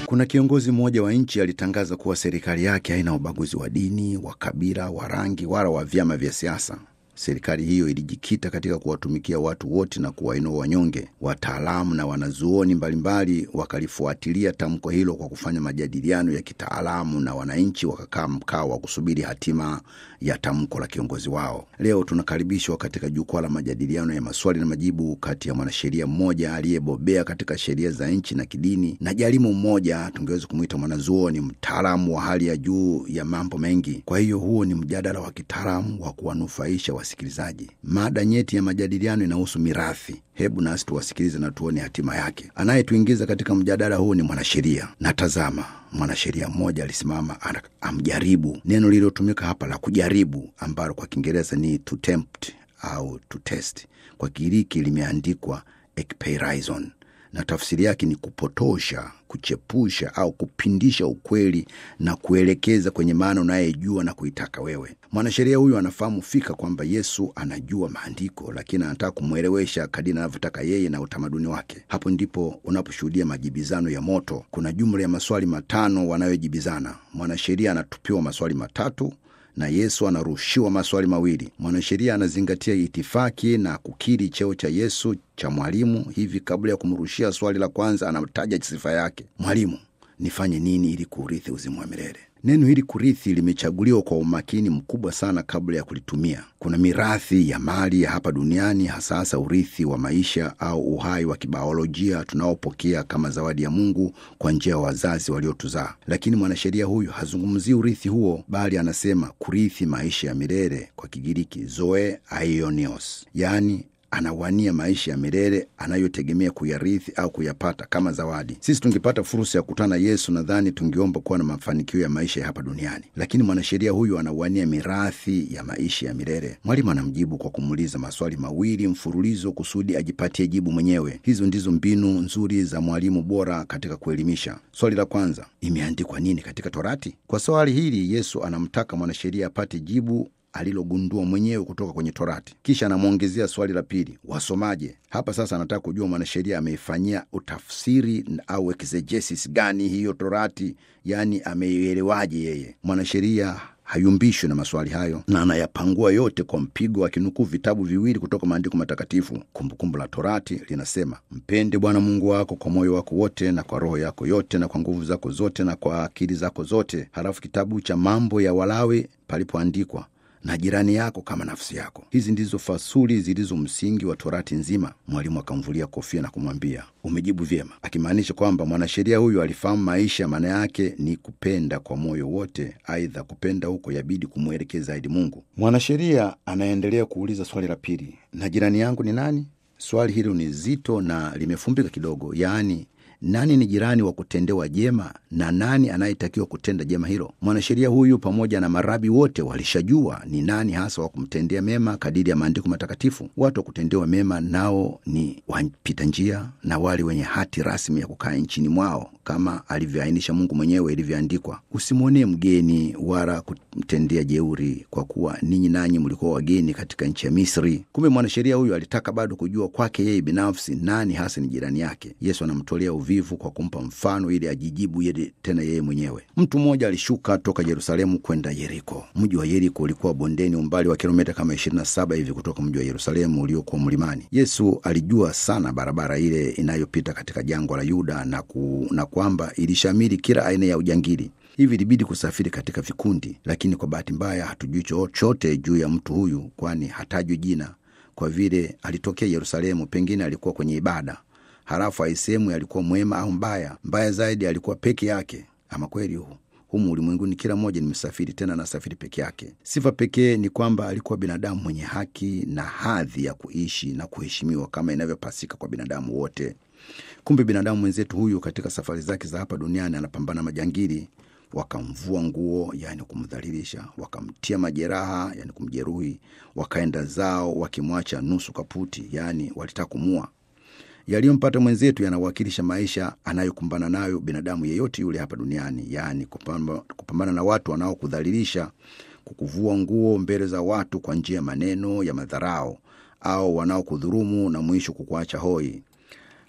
Kuna kiongozi mmoja wa nchi alitangaza kuwa serikali yake haina ubaguzi wa dini, wa kabila, wa rangi wala wa vyama vya siasa. Serikali hiyo ilijikita katika kuwatumikia watu wote na kuwainua wanyonge. Wataalamu na wanazuoni mbalimbali wakalifuatilia tamko hilo kwa kufanya majadiliano ya kitaalamu, na wananchi wakakaa mkao wa kusubiri hatima ya tamko la kiongozi wao. Leo tunakaribishwa katika jukwaa la majadiliano ya maswali na majibu kati ya mwanasheria mmoja aliyebobea katika sheria za nchi na kidini na jalimu mmoja, tungeweza kumwita mwanazuoni, mtaalamu wa hali ya juu ya mambo mengi. Kwa hiyo huo ni mjadala wa kitaalamu wa kuwanufaisha wasikilizaji. Mada nyeti ya majadiliano inahusu mirathi. Hebu nasi tuwasikilize na tuone hatima yake. Anayetuingiza katika mjadala huu ni mwanasheria. Na tazama, mwanasheria mmoja alisimama ana- amjaribu. Neno lililotumika hapa la kujaribu, ambalo kwa Kiingereza ni to tempt au to test, kwa Kigiriki limeandikwa ekpeirizon na tafsiri yake ni kupotosha, kuchepusha au kupindisha ukweli na kuelekeza kwenye maana unayejua na kuitaka wewe. Mwanasheria huyu anafahamu fika kwamba Yesu anajua maandiko, lakini anataka kumwelewesha kadiri anavyotaka yeye na utamaduni wake. Hapo ndipo unaposhuhudia majibizano ya moto. Kuna jumla ya maswali matano wanayojibizana. Mwanasheria anatupiwa maswali matatu na Yesu anarushiwa maswali mawili. Mwanasheria anazingatia itifaki na kukiri cheo cha Yesu cha mwalimu. Hivi kabla ya kumrushia swali la kwanza, anataja sifa yake: Mwalimu, nifanye nini ili kuurithi uzima wa milele? Neno hili kurithi limechaguliwa kwa umakini mkubwa sana kabla ya kulitumia. Kuna mirathi ya mali ya hapa duniani, hasa hasa urithi wa maisha au uhai wa kibaolojia tunaopokea kama zawadi ya Mungu kwa njia ya wazazi waliotuzaa. Lakini mwanasheria huyu hazungumzii urithi huo, bali anasema kurithi maisha ya milele, kwa Kigiriki zoe aionios, yaani anawania maisha ya milele anayotegemea kuyarithi au kuyapata kama zawadi. Sisi tungepata fursa ya kukutana na Yesu, nadhani tungeomba kuwa na mafanikio ya maisha ya hapa duniani, lakini mwanasheria huyu anawania mirathi ya maisha ya milele. Mwalimu anamjibu kwa kumuuliza maswali mawili mfululizo kusudi ajipatie jibu mwenyewe. Hizo ndizo mbinu nzuri za mwalimu bora katika kuelimisha. Swali la kwanza, imeandikwa nini katika Torati? Kwa swali hili Yesu anamtaka mwanasheria apate jibu alilogundua mwenyewe kutoka kwenye Torati. Kisha anamwongezea swali la pili, wasomaje? Hapa sasa anataka kujua mwanasheria ameifanyia utafsiri au exegesis gani hiyo Torati, yaani ameielewaje yeye. Mwanasheria hayumbishwi na maswali hayo na anayapangua yote kwa mpigo, akinukuu vitabu viwili kutoka maandiko matakatifu. Kumbukumbu la Torati linasema, mpende Bwana Mungu wako kwa moyo wako wote na kwa roho yako yote na kwa nguvu zako zote na kwa akili zako zote. Halafu kitabu cha Mambo ya Walawi palipoandikwa na jirani yako kama nafsi yako. Hizi ndizo fasuli zilizo msingi wa Torati nzima. Mwalimu akamvulia kofia na kumwambia umejibu vyema, akimaanisha kwamba mwanasheria huyu alifahamu maisha maana yake ni kupenda kwa moyo wote. Aidha, kupenda huko yabidi kumwelekeza zaidi Mungu. Mwanasheria anaendelea kuuliza swali la pili, na jirani yangu ni nani? Swali hilo ni zito na limefumbika kidogo, yaani nani ni jirani wa kutendewa jema na nani anayetakiwa kutenda jema hilo? Mwanasheria huyu pamoja na marabi wote walishajua ni nani hasa wa kumtendea mema kadiri ya maandiko matakatifu. Watu wa kutendewa mema nao ni wapita njia na wale wenye hati rasmi ya kukaa nchini mwao kama alivyoainisha Mungu mwenyewe ilivyoandikwa, usimwonee mgeni wala kumtendea jeuri, kwa kuwa ninyi nanyi mlikuwa wageni katika nchi ya Misri. Kumbe mwanasheria huyu alitaka bado kujua kwake yeye binafsi nani hasa ni jirani yake. Yesu anamtolea uvivu kwa kumpa mfano ili ajijibu yeye tena yeye mwenyewe. Mtu mmoja alishuka toka Yerusalemu kwenda Yeriko. Mji wa Yeriko ulikuwa bondeni, umbali wa kilomita kama 27 hivi kutoka mji wa Yerusalemu uliokuwa mlimani. Yesu alijua sana barabara ile inayopita katika jangwa la Yuda na, ku, na kwamba ilishamiri kila aina ya ujangili hivi ilibidi kusafiri katika vikundi, lakini kwa bahati mbaya hatujui chochote juu ya mtu huyu, kwani hatajwi jina, kwa vile alitokea Yerusalemu. Pengine alikuwa kwenye ibada, halafu aisehemu alikuwa mwema au mbaya. Mbaya zaidi, alikuwa peke yake. Ama kweli huu humu ulimwenguni kila mmoja ni msafiri, tena anasafiri peke yake. Sifa pekee ni kwamba alikuwa binadamu mwenye haki na hadhi ya kuishi na kuheshimiwa kama inavyopasika kwa binadamu wote. Kumbe binadamu mwenzetu huyu katika safari zake za hapa duniani anapambana majangili wakamvua nguo, yani kumdhalilisha, wakamtia majeraha, yani kumjeruhi, wakaenda zao wakimwacha nusu kaputi, yani walitaka kumua. Yaliyompata mwenzetu yanawakilisha maisha anayokumbana nayo binadamu yeyote yule hapa duniani, yaani kupamba, kupambana na watu wanaokudhalilisha, kukuvua nguo mbele za watu kwa njia ya maneno ya madharau, au wanaokudhurumu na mwisho kukuacha hoi.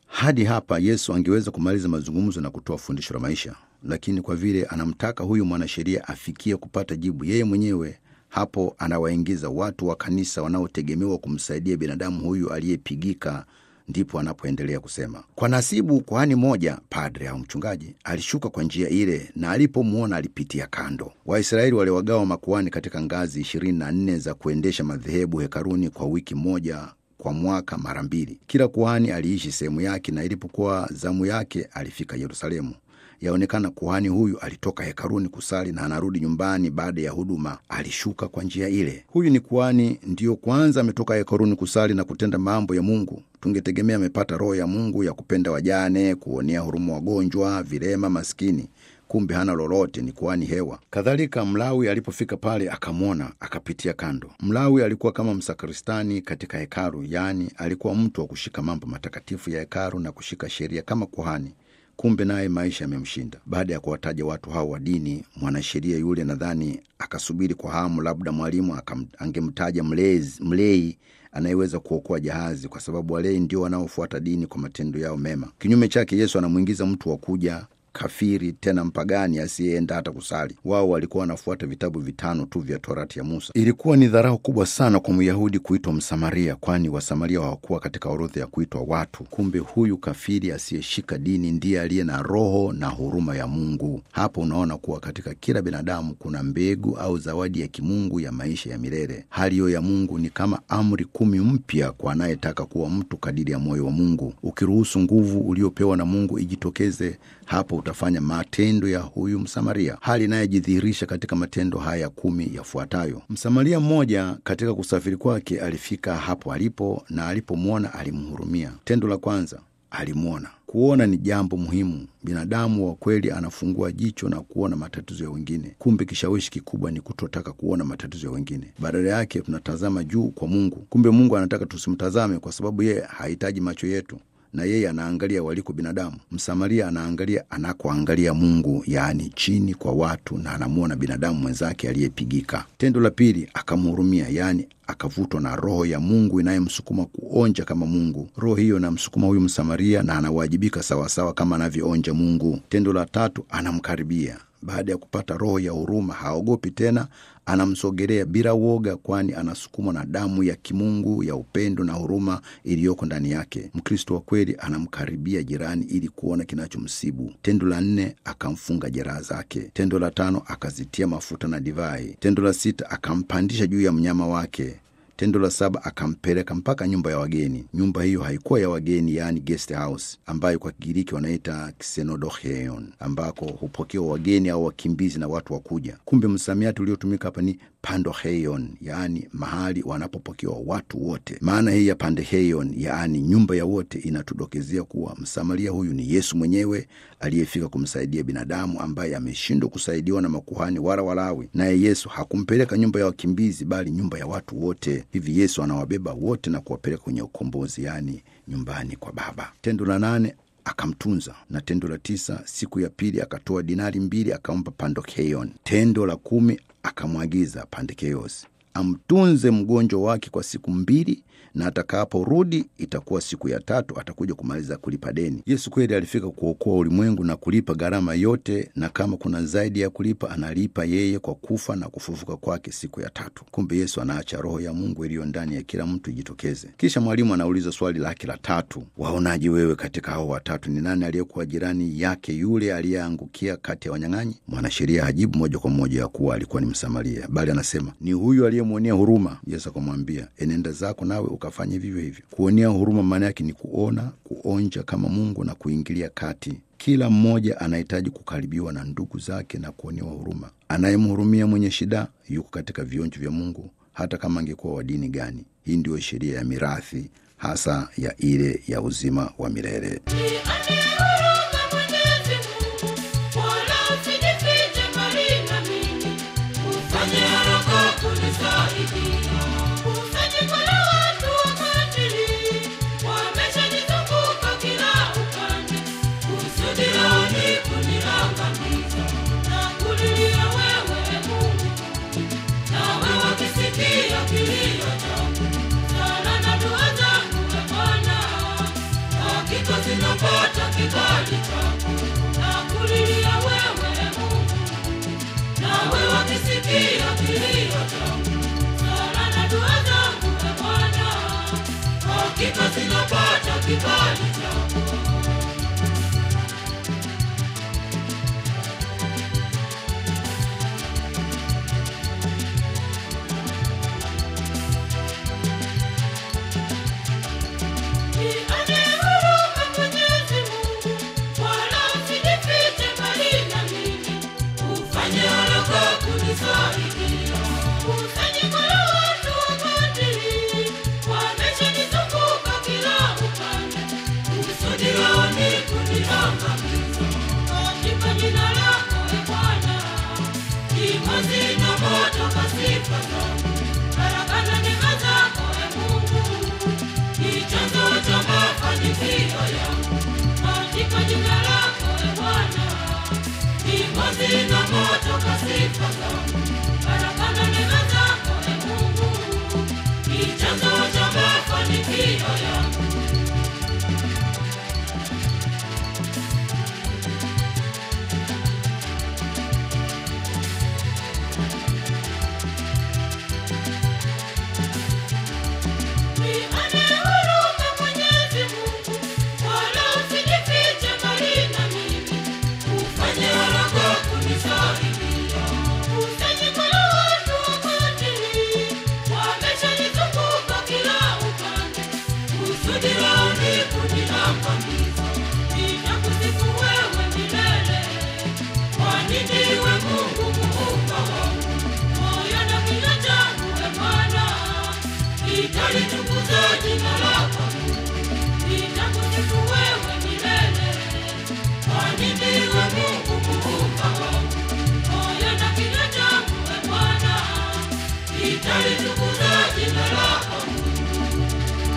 Hadi hapa Yesu angeweza kumaliza mazungumzo na kutoa fundisho la maisha, lakini kwa vile anamtaka huyu mwanasheria afikie kupata jibu yeye mwenyewe, hapo anawaingiza watu wa kanisa wanaotegemewa kumsaidia binadamu huyu aliyepigika ndipo anapoendelea kusema, kwa nasibu kuhani moja, padre au mchungaji, alishuka kwa njia ile, na alipomwona alipitia kando. Waisraeli waliwagawa makuhani katika ngazi ishirini na nne za kuendesha madhehebu hekaruni kwa wiki moja kwa mwaka mara mbili. Kila kuhani aliishi sehemu yake, na ilipokuwa zamu yake alifika Yerusalemu. Yaonekana kuhani huyu alitoka hekaruni kusali na anarudi nyumbani baada ya huduma, alishuka kwa njia ile. Huyu ni kuhani, ndiyo kwanza ametoka hekaruni kusali na kutenda mambo ya Mungu. Tungetegemea amepata roho ya Mungu ya kupenda wajane, kuonea huruma wagonjwa, vilema, maskini kumbe hana lolote, ni kuhani hewa. Kadhalika Mlawi alipofika pale akamwona, akapitia kando. Mlawi alikuwa kama msakristani katika hekalu, yaani alikuwa mtu wa kushika mambo matakatifu ya hekalu na kushika sheria kama kuhani. Kumbe naye maisha yamemshinda. Baada ya kuwataja watu hao wa dini, mwanasheria yule nadhani akasubiri kwa hamu, labda mwalimu angemtaja mlezi, mlei anayeweza kuokoa jahazi, kwa sababu walei ndio wanaofuata dini kwa matendo yao mema. Kinyume chake, Yesu anamwingiza mtu wa kuja kafiri tena mpagani asiyeenda hata kusali. Wao walikuwa wanafuata vitabu vitano tu vya Torati ya Musa. Ilikuwa ni dharau kubwa sana kwa Myahudi kuitwa Msamaria, kwani Wasamaria hawakuwa katika orodha ya kuitwa watu. Kumbe huyu kafiri asiyeshika dini ndiye aliye na roho na huruma ya Mungu. Hapo unaona kuwa katika kila binadamu kuna mbegu au zawadi ya kimungu ya maisha ya milele. Hali hiyo ya Mungu ni kama amri kumi mpya kwa anayetaka kuwa mtu kadiri ya moyo wa Mungu. Ukiruhusu nguvu uliopewa na Mungu ijitokeze hapo utafanya matendo ya huyu Msamaria, hali inayojidhihirisha katika matendo haya kumi yafuatayo. Msamaria mmoja katika kusafiri kwake alifika hapo alipo, na alipomwona alimhurumia. Tendo la kwanza, alimwona. Kuona ni jambo muhimu. Binadamu wa kweli anafungua jicho na kuona matatizo ya wengine. Kumbe kishawishi kikubwa ni kutotaka kuona matatizo ya wengine, badala yake tunatazama juu kwa Mungu. Kumbe Mungu anataka tusimtazame, kwa sababu yeye hahitaji macho yetu na yeye anaangalia waliko binadamu. Msamaria anaangalia anakoangalia Mungu, yaani chini kwa watu, na anamwona binadamu mwenzake aliyepigika. Tendo la pili, akamhurumia, yaani akavutwa na roho ya Mungu inayemsukuma kuonja kama Mungu. Roho hiyo inamsukuma huyu Msamaria na anawajibika sawasawa kama anavyoonja Mungu. Tendo la tatu, anamkaribia baada ya kupata roho ya huruma, haogopi tena, anamsogelea bila woga, kwani anasukumwa na damu ya kimungu ya upendo na huruma iliyoko ndani yake. Mkristo wa kweli anamkaribia jirani ili kuona kinachomsibu. Tendo la nne, akamfunga jeraha zake. Tendo la tano, akazitia mafuta na divai. Tendo la sita, akampandisha juu ya mnyama wake. Tendo la saba akampeleka mpaka nyumba ya wageni. Nyumba hiyo haikuwa ya wageni, yaani guest house, ambayo kwa Kigiriki wanaita ksenodoheion, ambako hupokewa wageni au wakimbizi na watu wakuja. Kumbe msamiati uliotumika hapa ni pandoheion, yaani mahali wanapopokewa watu wote. Maana hii ya pandeheion, yaani nyumba ya wote, inatudokezea kuwa msamaria huyu ni Yesu mwenyewe aliyefika kumsaidia binadamu ambaye ameshindwa kusaidiwa na makuhani wala Walawi. Naye Yesu hakumpeleka nyumba ya wakimbizi, bali nyumba ya watu wote. Hivi Yesu anawabeba wote na kuwapeleka kwenye ukombozi, yaani nyumbani kwa Baba. Tendo la nane akamtunza na tendo la tisa, siku ya pili akatoa dinari mbili akampa Pandokeion. Tendo la kumi akamwagiza Pandekeos amtunze mgonjwa wake kwa siku mbili na atakaporudi itakuwa siku ya tatu atakuja kumaliza kulipa deni. Yesu kweli alifika kuokoa ulimwengu na kulipa gharama yote, na kama kuna zaidi ya kulipa analipa yeye kwa kufa na kufufuka kwake siku ya tatu. Kumbe Yesu anaacha roho ya Mungu iliyo ndani ya kila mtu ijitokeze. Kisha mwalimu anauliza swali lake la tatu, waonaje wewe katika hao watatu ni nani aliyekuwa jirani yake yule aliyeangukia kati ya wanyang'anyi? Mwanasheria hajibu moja kwa moja ya kuwa alikuwa ni Msamaria, bali anasema ni huyu aliyemwonea huruma. Yesu akamwambia, enenda zako nawe ukafanya vivyo hivyo. Kuonea huruma maana yake ni kuona, kuonja kama Mungu na kuingilia kati. Kila mmoja anahitaji kukaribiwa na ndugu zake na kuonewa huruma. Anayemhurumia mwenye shida yuko katika vionjo vya Mungu, hata kama angekuwa wa dini gani. Hii ndiyo sheria ya mirathi, hasa ya ile ya uzima wa milele. Because Nilipotoka